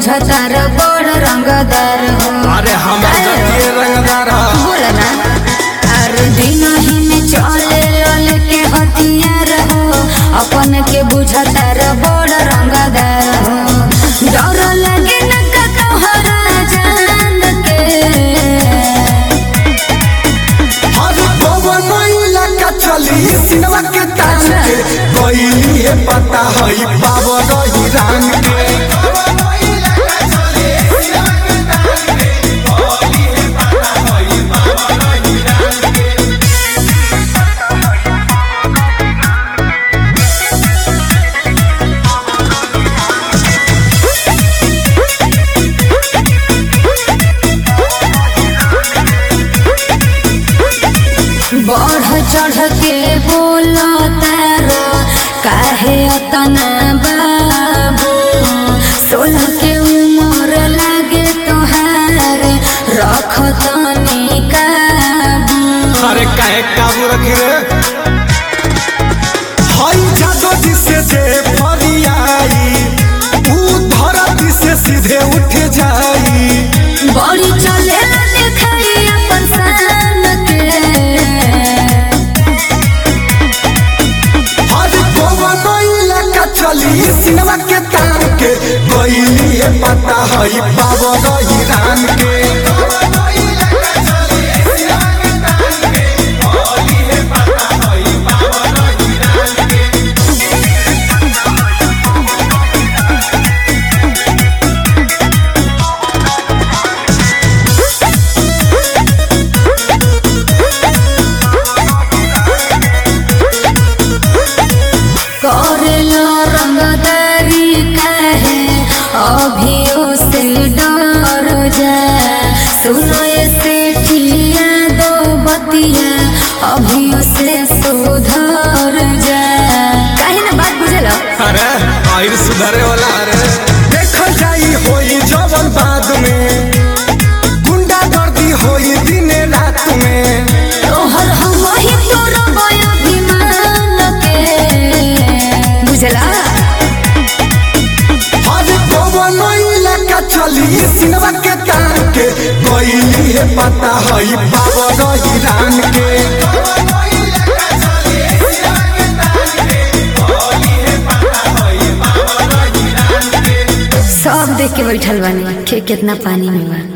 बुझता रे बड़ रंगदार हो अरे हमर जतिये रंगदार ह। बोल ना अरे दिन ही में चले लल के हथियार हो अपन के बुझता रे बड़ रंगदार हो डर लगे न का तोहरा जान के अरे पवन इलाका चली सिनेमा के ताज के गईली है पता हई पावर हिरान के बढ़ चढ़ के बोलो तारो काहे अतना बाबू सोलह के उम्र लागे तोहार रख तनी काबू अरे काहे काबू रखे रे हई जादो जी से जे फरियाई ऊ धरती से सीधे उठ जाई बड़ी चले देखाई अपन शान के आज पवन इलाका चली सिनेमा के तान के गईली है पता हई पावर हिरान के करेलो रंगदारी काहे अभियो से डर जा सुनो से ठिया दो बतिया अभियो से सुधर जा काहे ना बात बुझलो अरे आइर सुधरे वाला अरे देखल जाई होई जवन बाद में गुंडा गर्दी होई दिन रात में तोहर हम ही तोरो बय अभिमान के बुझला आज पवन इलाका चली सिनेमा के तान के गईली है पता हई पावर हिरान के सब देख के बैठल बानी के कितना पानी में बा